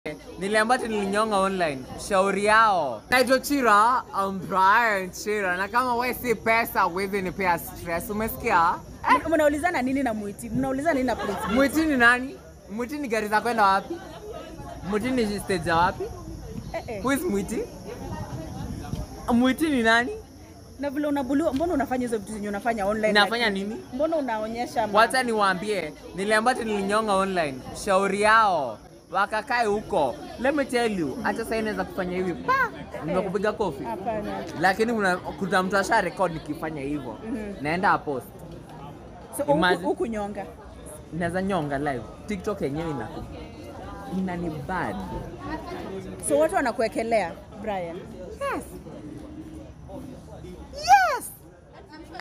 Niliambia ati nilinyonga online. Shauri yao. Naitwa Chira, I'm Brian Chira. Na kama wewe si pesa huwezi nipea stress. Umesikia? M- Mnaulizana nini na Mwiti? Mnaulizana nini na Prince? Mwiti? Mwiti ni nani? Mwiti ni gari za kwenda wapi? Mwiti ni stage ya wapi? Eh, eh. Who is Mwiti? Mwiti ni nani? Na vile unabuliwa, mbona unafanya hizo vitu zenye unafanya online? Nafanya lakini? nini? Mbona unaonyesha ma- Wacha niwaambie, niliambia ati nilinyonga online. Shauri yao. Wakakae huko. Let me tell you, hata sasa inaweza kufanya hivi. Pa! Nimekupiga kofi. Hapana. Lakini kuna kuna mtu asha record nikifanya hivyo. Mhm. Naenda post. So huku- Imagine- huku nyonga. Naweza nyonga live. TikTok yenyewe ina inani bad. So watu wanakuwekelea Brian. Yes.